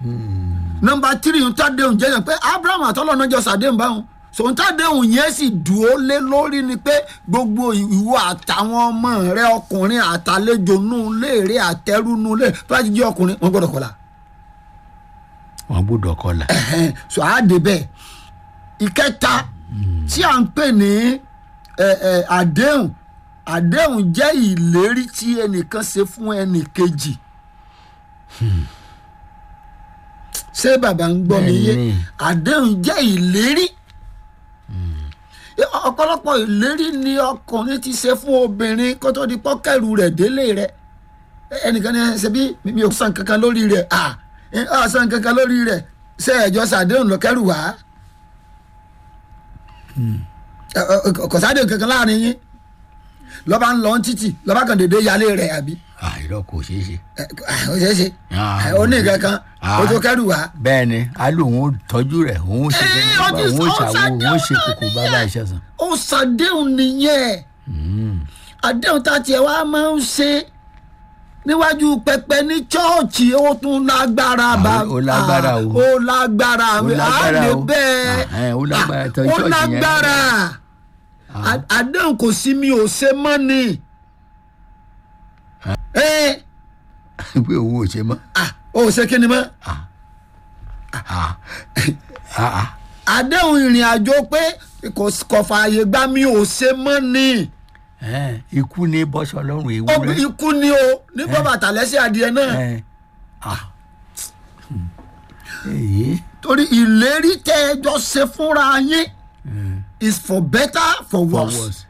nọmba tírì ń tàdéhùn jẹ́ yẹn pé abraham àtọ́lọ́ náà jọ sàdéhùn báwọn so ń tàdéhùn yẹn sì dúró lé lórí ni pé gbogbo ìwọ àtàwọn ọmọ rẹ ọkùnrin àtàlejò nù léèrè àtẹrù nù lé tó bá ti jẹ́ ọkùnrin wọn gbọ́dọ̀ kọ́la wọn gbọ́dọ̀ kọlà. ẹhẹn so a dé bẹ́ẹ̀ ìkẹta tí à ń pè ní ẹ, ẹ, àdéhùn àdéhùn jẹ́ ìlérí tí ẹnìkan ṣe fún ẹnìkejì ṣé bàbá ń gbọ́ mi yé Bẹ́ẹ̀ni. àdéhùn jẹ́ ìlérí ọ̀pọ̀lọpọ̀ ìlérí ni ọkùnrin ti ṣe fún obìnrin kó tó di pọ́kẹ́rù rẹ̀ délé rẹ̀ ẹnìkan ní ṣe bí mi ò san kankan lórí rẹ̀ à ọ̀ san kankan lórí rẹ̀ ṣé ẹ̀jọ́ sàdéhùn lọ́kẹ́rù wá kò sádéhùn kankan láàrin yín lọ́ba ń lọ títì lọ́ba kan dédé yálé rẹ̀ àbí àìrọ kò ṣeé ṣe. ẹ, ó ṣeé ṣe Ah, ó ní kankan ah. ó tó kẹ́rù wá bẹ́ẹ̀ ni a lò wọ́n tọ́jú rẹ̀ òun ṣe Eh, kíni ó bá ti- òun ó ṣàwo ṣàdéhùn òun ṣe náà kókó bàbá nìyẹn. iṣẹ́ sàn. ó sàdéhùn nìyẹn àdéhùn tá a tiẹ̀ wá máa ń ṣe níwájú pẹpẹ ní chọọchì ó tún lágbára Ah, bá ó lágbára o. ó lágbára Ó lágbára á lè o. bẹ́ẹ̀ Ah, eh, ó lágbára tó ó church yẹn. lágbára À- àdéhùn kò sí mi ò ṣe mọ́ ni ẹ pé òun ò ṣe mọ́. à ó ṣe kí ni mọ́ Ah. Ah. Ah. àdéhùn ìrìn àjò pé kò kò fààyè gbà mi ò ṣe mọ́ ni Eh, ikú ní bọ́sọ̀ lọ́rùn Ó- ewúrẹ́. ikú ni o ní bọ́ bàtà lẹ́sẹ̀ adìẹ náà. Eh. Ah. èyí torí ìlérí tẹ ẹ jọ ṣe fúnra yín is for better for worse fọwọ́sì.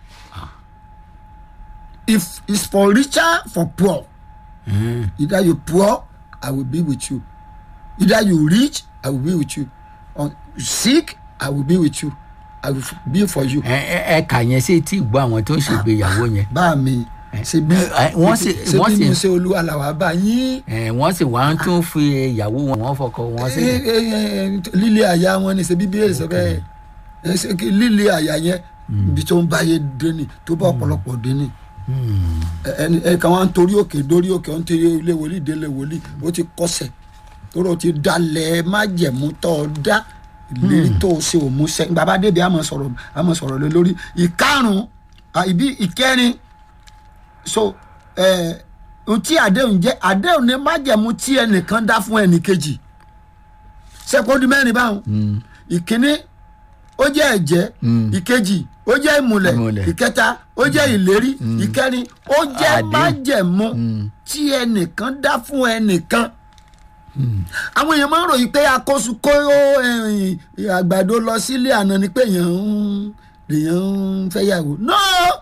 if is for richer for poor either you poor i will be with you either you rich i will be with you or you sick i will be with you i will f- be for you. ẹ ẹ ẹ kà yẹn sí tí gbọ́ àwọn tó ń ṣègbéyàwó yẹn. bá mi ṣe bí Eh, eh, wọ́n sì- ṣe wọ́n bí sì- mo ṣe olúwa làwà bá yín Eh, wọ́n sì wá ń tún fi ìyàwó wọn wọ́n fọkọ wọn sí. Eh, eh, eh, lílé àyà wọn ni ṣe bí bíyẹn sọ bẹ́ẹ̀ ẹ ṣe kí lílé àyà yẹn ibi tó ń báyé dé ni tó bá ọ̀pọ̀lọpọ̀ dé ni ẹni ẹ kàn wá ń torí òkè dórí òkè ó ń tẹ̀lé ilé wòlíì délé wòlíì ó ti kọsẹ̀ tóró ti dalẹ̀ májẹ̀mú tó o dá ìlérí tó o ṣe òmùṣẹ́ bàbá débi àmọ́ sọ̀rọ̀ àmọ́ sọ̀rọ̀ lé lórí ìkarùn ìbí ìkẹrin so ẹ ohun tí àdéhùn jẹ́ àdéhùn ní májẹ̀mú tí ẹnìkan dá fún ẹnìkejì sẹ́kọ́ndì mẹ́rin báwọn ìkíní ó jẹ́ ẹ̀jẹ́ ìkejì ó jẹ́ ìmùlẹ̀ Ìmùlẹ̀. ìkẹta ó jẹ́ ìlérí ìkẹrin ó jẹ́ Àdéhùn. májẹ̀mú tí ẹnìkan dá fún ẹnìkan àwọn èèyàn máa ń ròyìn pé akóso kó ẹ̀yìn àgbàdo lọ sílé àná ni pé èèyàn ń èèyàn ń fẹ́yàwó no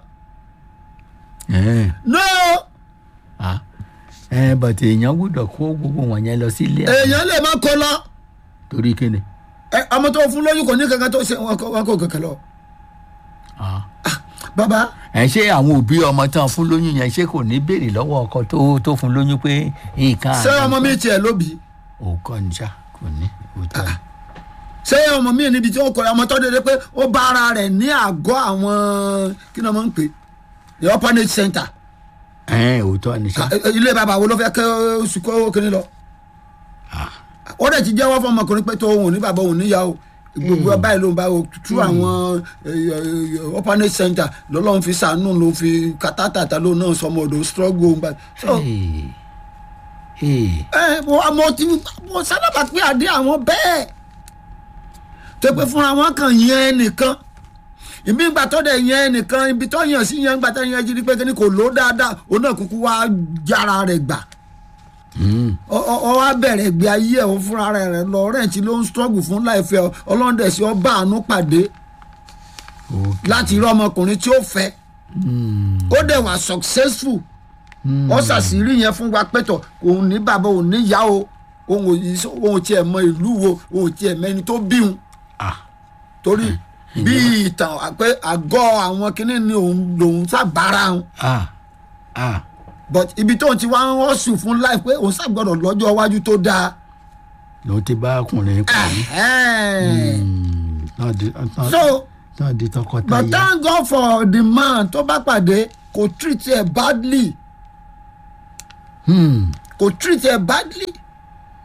Eh, no ah. Eh, but èèyàn gbọ́dọ̀ kó gbogbo wọn yẹn lọ sílé àwọn èèyàn lè má kó lọ torí kíni. ẹ ọmọ tó fún lóyún kò ní kankan tó ṣe wọn kó wọn kó kankan lọ Ah. bàbá ẹ ṣé àwọn òbí ọmọ tán fún lóyún yẹn ṣé kò ní béèrè lọ́wọ́ ọkọ tó tó fún lóyún pé nǹkan ṣé ọmọ mi tiẹ̀ lóbi òkọ níjà kò ní òótọ́ ni. ṣé ọmọ mi níbi tí ó kọ ọmọ tó dédé pé ó bá ara rẹ̀ ní àgọ́ àwọn kí ni wọ́n ń pè the orphanage center ẹ òótọ́ ni ṣá. Ah, ilé bàbá wo ló fẹ́ kẹ́ oṣù kó kíní lọ ó dẹ̀ ti jẹ́wọ́ fún ọmọkùnrin pé tó òun ní bàbá òun níyà o gbogbo báyìí ló ń bá o tú àwọn eh, eh, orphanage center lọ́lọ́run fi sàánú ló fi kátàtàtà ló náà sọmọ ọ̀dọ̀ struggle òun báyìí. So, Hey. Hey. ẹ mo mo ti mo sábà pé àdé àwọn bẹ́ẹ̀ tó pé fúnra wọn kàn yẹn nìkan ìmí ìgbà tó dẹ̀ yẹn nìkan ibi tó yàn sí yẹn ìgbà tó yẹn jí ni pé kíni kò ló dáadáa òun náà kúkú wá jára rẹ̀ gbà Mm. ọ- ọ ọ wá bẹ̀rẹ̀ gbé ayé ẹ̀ fúnra rẹ̀ rẹ̀ lọ rẹ̀ǹtì ló ń struggle fún láìfẹ́ ọlọ́dẹ̀ sí ọba àánú pàdé Okay. láti rí ọmọkùnrin tí ó fẹ́ ó dẹ̀ wà successful ó ṣàṣírí yẹn fún wa pẹ́tọ̀ òun ní bàbá òun níyà o òun ò yí- òun ò tiẹ̀ mọ ìlú wo òun ò tiẹ̀ mẹ́ni tó bí òun Ah. torí bí ìtàn pé àgọ́ àwọn kinní ni òun lòun sábàárà òun Ah. Ah. but ibi tóun ti wá ń wọ́sùn fún láì pé òun sábàgbọ́dọ̀ lọ́jọ́ iwájú tó dáa. ló ti bá ọkùnrin pàdé. Ẹ̀hẹ́n. náà di náà- so náà di but tọkọtaya. thank God for the man tó bá pàdé kò treat ẹ badly Hmm. kò treat ẹ badly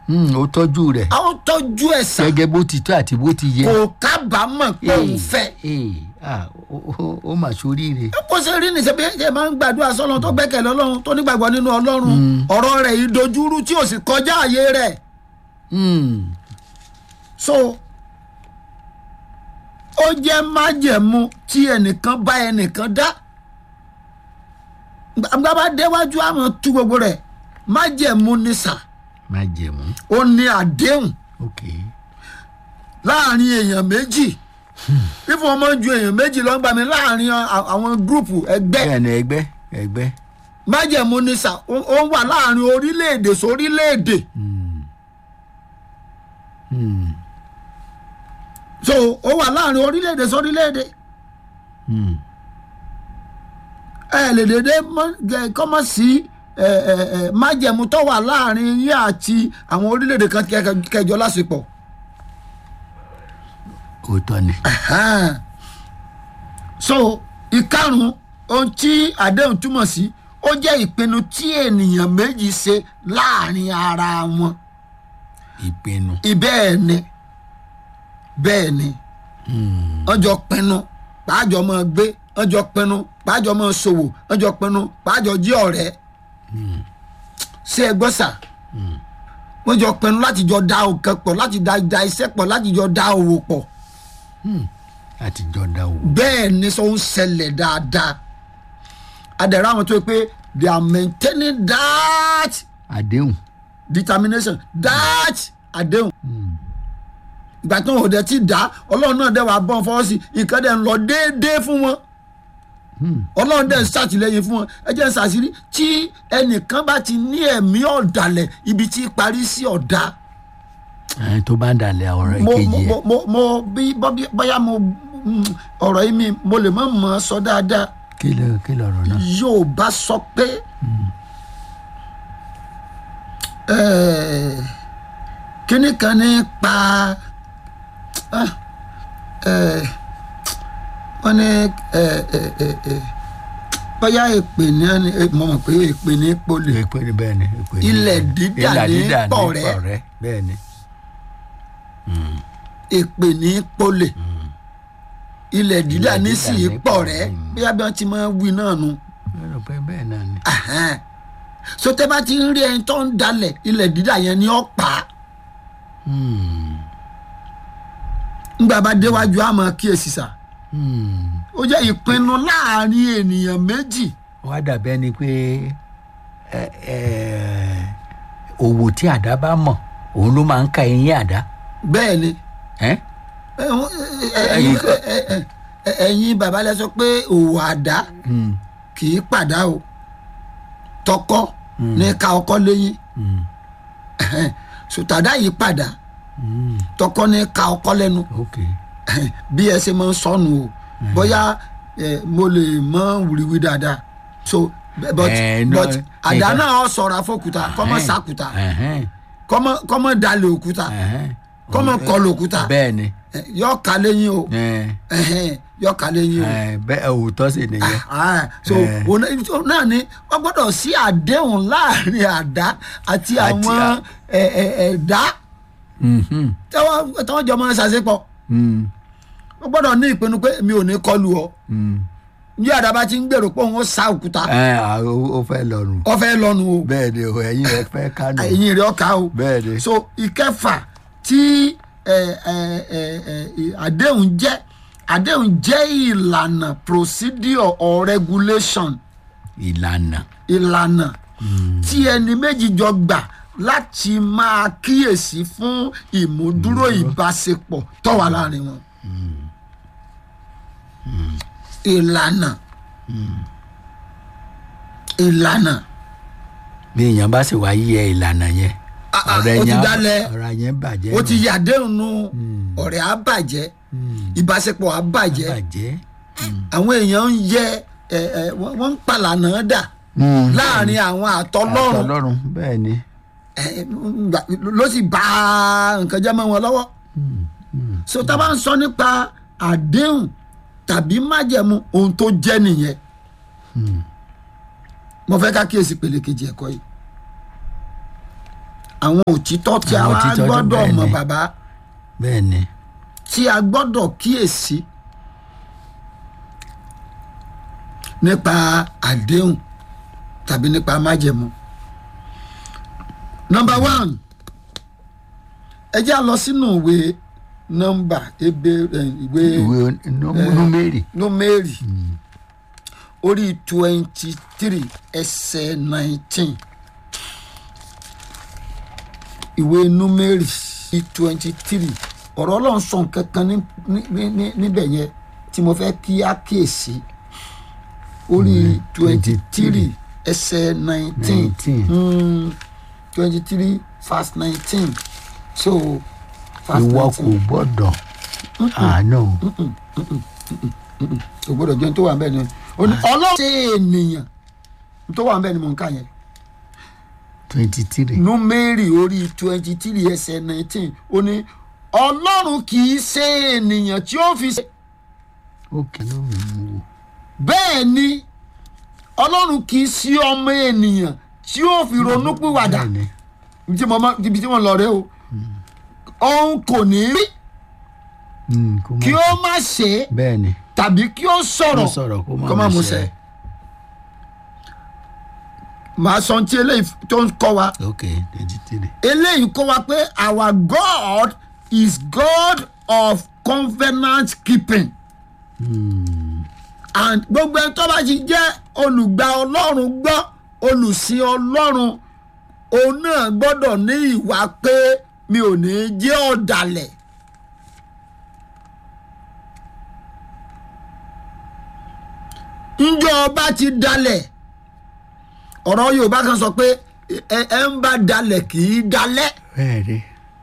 Hmm, ó tọ́jú rẹ̀ a ó tọ́jú ẹ̀ sà gẹ́gẹ́ bó ti tó àti bó ti yẹ. kò kábàámọ̀ pé òun fẹ́. Ee, ah, ó- ó- ó mà sóríire. kó ṣe rí nìṣẹ́ bí ẹ máa ń gbàdúrà sọ́lọ́run tó gbẹ́kẹ̀lé ọlọ́run tó nígbàgbọ́ nínú ọlọ́run ọ̀rọ̀ rẹ̀ ìdojúrú tí ò sì kọjá àyè rẹ̀ Hmm, so ó jẹ́ májẹ̀mú tí ẹnìkan bá ẹnìkan dá gbàgbà bá déwájú àmọ́ tú gbogbo rẹ̀ májẹ̀mú ní sà má jẹ̀mú. ó ní àdéhùn ok láàrin èèyàn méjì fífún ọmọ ju èèyàn méjì lọ́gbà mi láàrin a- àwọn gúrùpù ẹgbẹ́ bẹ́ẹ̀ ni ẹgbẹ́ ẹgbẹ́. májẹ̀mú ní sà ó ó wà láàrin orílẹ̀-èdè sórílẹ̀-èdè Hmm. Hmm. so ó wà láàrin orílẹ̀-èdè sórílẹ̀-èdè Hmm. ẹ lè dédé kọ́mọ̀ sí ẹ, ẹ, ẹ, májẹ̀mú tó wà láàrin yín àti àwọn orílẹ̀-èdè kan kẹ- kẹjọ lásìpọ̀ òótọ́ ni. Ẹ̀hẹ́n. so ìkarùn ohun tí àdéhùn túmọ̀ sí ó jẹ́ ìpinnu tí ènìyàn méjì ṣe láàrin ara wọn ìpinnu. ìbẹ́ẹ̀ ni bẹ́ẹ̀ ni Hmm. wọ́n jọ pinnu pàájọ máa gbé wọ́n jọ pinnu pàájọ máa ṣòwò wọ́n jọ pinnu pàájọ jí ọ̀rẹ́ ṣé ẹ gbọ́ sà wọ́n jọ pinnu láti jọ da òkè pọ̀ láti da da iṣẹ́ pọ̀ láti jọ da òwò pọ̀ láti jọ dá o. bẹ́ẹ̀ ni sọ ń ṣẹlẹ̀ dáadáa adẹ̀rẹ̀ àwọn tó yẹ pé they are maintaining that àdéhùn. determination that àdéhùn ìgbà tó ń òde ti dá ọlọ́run náà dẹ̀ wá bọ́n fọwọ́ sí nǹkan dẹ̀ ń lọ déédéé fún wọn ọlọ́run dẹ̀ ń ṣàtìlẹ́yìn fún wọn ẹ jẹ́ ń ṣàṣírí tí ẹnìkan bá ti ní ẹ̀mí ọ̀dàlẹ̀ ibi tí parí sí ọ̀dà ẹni tó bá ń dalẹ̀ ọ̀rọ̀ mo kejì mo ẹ̀. mo mo bí bọ́bí- bóyá mo mm, ọ̀rọ̀ yìí mi mo lè má mọ̀ ọ́ sọ dáadáa kí ló kí lọ̀rọ̀ náà. yóò bá sọ pé eh, kíní kan ní pa ah, eh, wọ́n ní eh, eh, eh, eh, bóyá èpè ní ẹni eh, mo mọ̀ pé èpè ní pọ́lì èpè ni bẹ́ẹ̀ ni èpè ni Ilẹ̀ bẹ́ẹ̀ ni. dídà Ilẹ̀ ní dídà ní pọ̀rẹ́. pọ̀rẹ́ bẹ́ẹ̀ ni. èpè ní pọ́lì ilẹ̀ dídà Ilẹ̀ ní dídà sì ní pọ̀ pọ̀rẹ́. rẹ́ bóyá bí wọ́n ti máa ń wí náà nu. mo rò pé bẹ́ẹ̀ náà ni. Ẹ̀hẹ́n. so tẹ́ bá ti ń rí ẹni tó ń dalẹ̀ ilẹ̀ dídà yẹn ni ó pa á. Hmm. ńgbà bá déwájú àmọ́ kíyèsí sà Hmm. ó jẹ́ ìpinnu láàrin ènìyàn méjì wá dàbí ẹni pé ẹ, ẹ, òwò tí àdá bá mọ̀ òun ló máa ń ka eyín àdá. bẹ́ẹ̀ ni ẹ́? ẹ, wọ́n- ẹ, ẹ, ẹ̀yin ẹ, ẹ, ẹ, ẹ, ẹ̀yin bàbá lẹ sọ pé òwò àdá Hmm. kì í pàdá o tọkọ ní ká ọkọ lẹ́yìn Hmm. sòtàdá yìí padà Hmm. tọkọ ní ká ọkọ lẹ́nu ok. bí ẹ ṣe máa ń sọnù o bóyá ẹ, mo lè mọ wùrìwì dáadáa so but Eh, no, but àdá nǹkan- náà ọ sọ̀rọ̀ afọ́kúta kọ́mọ Ẹ̀hẹ́n. sàkúta Ẹ̀hẹ́n. kọ́mọ kọ́mọ dalẹ̀ òkúta Ẹ̀hẹ́n. kọ́mọ kọlù òkúta bẹ́ẹ̀ ni. ẹ, yọ ká lẹ́yìn o Ẹ̀, ẹ̀hẹ́n, yọ ká lẹ́yìn o ẹ̀, bẹ́ẹ̀ òótọ́ sì nìyẹn. Ah, so Eh. òun náà- so náà ni wọ́n gbọ́dọ̀ sí àdéhùn láàrin àdá àti àwọn à- ẹ̀, ẹ̀, ẹ̀dá Mhm. tẹ́wọ́n tẹ́wọ́n jọ máa ṣàṣepọ̀ Hmm. wọ́n gbọ́dọ̀ ní ìpinnu pé mi ò ní kọlù ọ Hmm. ní àdàbà ti ń gbèrò pé òun ó sa òkúta Ẹ̀, à, ó ó fẹ́ lọ́rùn. ọfẹ lọnu o bẹ́ẹ̀ ni o ẹ̀yin rẹ̀ fẹ́ kánò. ẹ̀yìn rẹ̀ ọkà o bẹ́ẹ̀ ni. so ìkẹfà tí ẹ, ẹ, ẹ, ẹ, àdéhùn jẹ́ àdéhùn jẹ́ ìlànà procedure or regulation ìlànà. ìlànà tí ẹni méjì jọ gbà láti máa kíyèsí fún ìmúdúró ìbáṣepọ̀ tó wà láàrin wọn ìlànà ìlànà bí èèyàn bá sì wá yẹ ìlànà yẹn. Ah, ah, ọ̀rọ̀ ó ti yẹn á- dálẹ̀. ọ̀rọ̀ yẹn bàjẹ́. ó nù. ti yàdéhùn nu ọ̀rẹ́ á bàjẹ́ ìbáṣepọ̀ á bàjẹ́ bàjẹ́. àwọn èèyàn ń yẹ ẹ, ẹ, wọ́n wọ́n ń palànà dà láàrin àwọn àtọlọ́run àtọlọ́run bẹ́ẹ̀ ni. ẹ, ngbà- ló sì bá nǹkan jẹ́ mọ́ wọn lọ́wọ́ so tá a bá ń sọ nípa àdéhùn tàbí májẹ̀mú ohun tó jẹ́ nìyẹn mo fẹ́ ká kíyèsí pèlè kejì ẹ̀kọ́ yìí àwọn òtítọ́ tí a Àwọn wá òtítọ́ tó gbọ́dọ̀ bẹ́ẹ̀ mọ̀ ni. bàbá bẹ́ẹ̀ ni tí a gbọ́dọ̀ kíyèsí nípa àdéhùn tàbí nípa májẹ̀mú. nọmba one ẹ jẹ́ a lọ sínú ìwé nọmba ebe eh, ìwé ìwé nú- númérì númérì orí twenty three ẹsẹ̀ nineteen ìwé númérì twenty three ọ̀rọ̀ ọlọ́run sọ nǹkan kan ní- ní- ní- ní- níbẹ̀ yẹn tí mo fẹ́ kí á kíyèsí orí twenty three ẹsẹ̀ nineteen 19. twenty three verse nineteen so verse ìwọ kò nineteen gbọ́dọ̀ àánú kò gbọ́dọ̀ jẹun tó wà ń bẹ̀ ni ó ní ọlọ́run ṣe ènìyàn tó wà ń bẹ̀ ni mò ń kà yẹn twenty three númérì orí twenty three ẹsẹ̀ nineteen ó ní ọlọ́run kì í ṣe ènìyàn tí ó fi ṣe ó kìlú mi mú wò bẹ́ẹ̀ ni ọlọ́run kì í sí ọmọ ènìyàn tí ó fi ronú pìwàdà Bẹ́ẹ̀ ni. ibi tí mo mọ- ibi tí mo lọ rẹ o òun kò ní rí Mm, kó má kí ó má ṣe é bẹ́ẹ̀ ni tàbí kí ó kó sọ̀rọ̀ sọ̀rọ̀ kó kó má má mú mú ṣẹ. ṣẹ màá sọ tí eléyìí tó ń kọ́ wa ok twenty three eléyìí kọ́ wa pé our God is God of covenant keeping and gbogbo ẹni tó bá ti jẹ́ olùgbà ọlọ́run gbọ́ olùsìn ọlọ́run òun náà gbọ́dọ̀ ní ìwà pé mi ò ní jẹ́ ọ̀dàlẹ̀. njọ́ ọba ti dalẹ̀ ọ̀rọ̀ yorùbá kan sọ pé ẹ ẹ ń bá dalẹ̀ kì í dalẹ̀ bẹ́ẹ̀ ni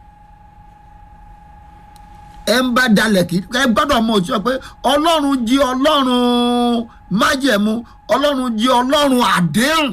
ẹ ń bá dalẹ̀ kì í ẹ gbọ́dọ̀ mọ̀ òtítọ́ pé ọlọ́run jí ọlọ́run májẹ̀mú ọlọ́run jí ọlọ́run àdéhùn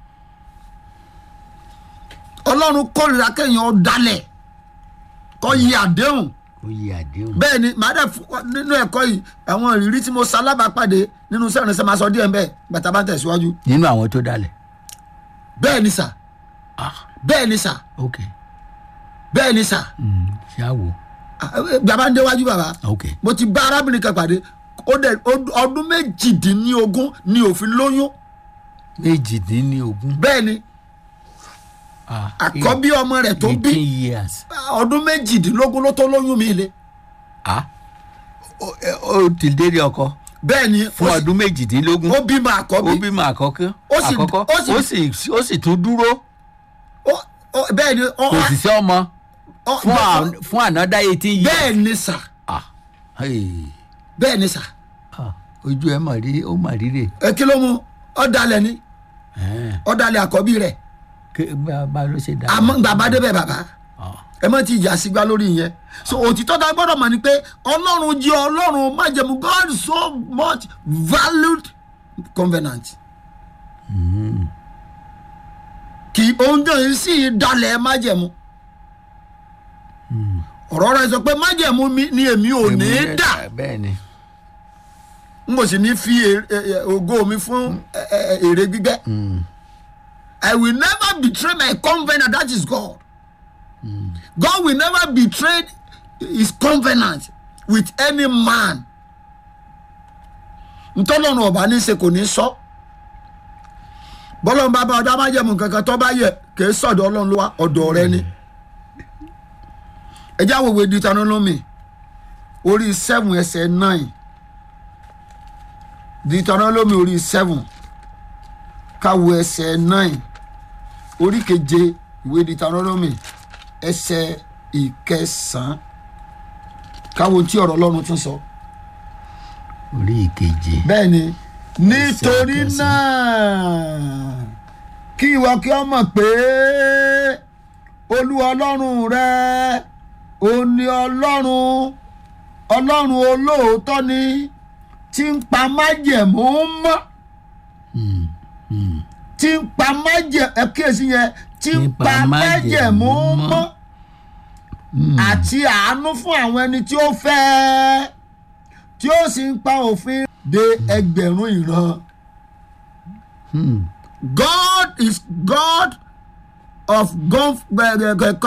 ọlọ́run kórìíra kéèyàn dalẹ̀ kọ́ yí àdéhùn ó yí àdéhùn bẹ́ẹ̀ ni màá dẹ̀ fún nínú ẹ̀kọ́ yìí àwọn ìrírí tí mo ṣalábàápàdé nínú sẹ́rìn sẹ́ máa sọ díẹ̀ bẹ́ẹ̀ gbàtà bá ń tẹ̀síwájú nínú àwọn tó dalẹ̀ bẹ́ẹ̀ ni sà ah bẹ́ẹ̀ ni sà ok bẹ́ẹ̀ ni sà Mm, ṣé à wò bàbá ń déwájú bàbá ok mo ti bá arábìnrin kan pàdé ó dẹ̀ ó- ọdún méjìdínlógún ni òfin lóyún méjìdínlógún bẹ́ẹ̀ ni ah àkọ́bí ọmọ rẹ̀ tó bí eighteen years ọdún méjìdínlógún ló tó lóyún mi le ah ó ẹ- ó ti délé ọkọ bẹ́ẹ̀ ni fún ó sì- ọdún méjìdínlógún ó bímọ àkọ́bí ó bímọ àkọ́kọ́ Ó sì- àkọ́kọ́ ó sì- ó sì ó sì tún dúró Ó- ó- bẹ́ẹ̀ ni ó- kò sì sí ọmọ ó- fún à- fún another eighteen years bẹ́ẹ̀ ni sà ah hey. bẹ́ẹ̀ ni sà ah ojú ẹ mà rí ó mà rí rè ẹ kí ló mú ọ̀dàlẹ̀ ni ẹ̀ ọ̀dàlẹ̀ àkọ́bí rẹ̀ kí bá bá ló ṣe dá àmọ́ bàbá débẹ̀ bàbá ah ẹ mọ̀ tí ìjà sígbà lórí yẹn so òtítọ́ tá a gbọ́dọ̀ mọ̀ ni pé ọlọ́run jẹ́ ọlọ́run májẹ̀mú God so much valued covenant kì oúnjẹ yìí sì dalẹ̀ májẹ̀mú ọ̀rọ̀ rẹ̀ sọ pé májẹ̀mú mi ni èmi ò ní Èmi- dà bẹ́ẹ̀ ni n kò sì ní fi èrè- ẹ- ẹ- ògo mi fún ẹ- ẹ- ẹ- èrè gbígbẹ́ I will never betray my covenant that is God God will never betray his covenant with any man ntọ́lọ́nù ọba ní í ṣe kò ní sọ bọ́lọ́n bá bá ọjọ́ amájẹ̀mú kankan tó bá yẹ kì í sọ̀dọ̀ ọlọ́run ló wá ọ̀dọ̀ rẹ ni ẹjẹ́ àwòwé deuteronomy orí seven ẹsẹ̀ nine deuteronomy orí seven káwo ẹsẹ̀ nine orí keje ìwé deuteronomy ẹsẹ̀ ìkẹsàn-án káwo tí ọ̀rọ̀ ọlọ́run tún sọ. orí ìkeje bẹ́ẹ̀ ni nítorí ìkẹsàn-án. náà kí ìwọ kí ọ mọ̀ pé olúwa ọlọ́run rẹ ò ní ọlọ́run ọlọ́run olóòótọ́ ni tí ń pa májẹ̀mú mọ́ tí ń pa májẹ̀ ẹ kíyèsí yẹn tí ń pa májẹ̀mú mọ́ àti àánú fún àwọn ẹni tí ó fẹ́ tí ó sì ń pa òfin de ẹgbẹ̀rún ìran. Hmm. God is God of gulf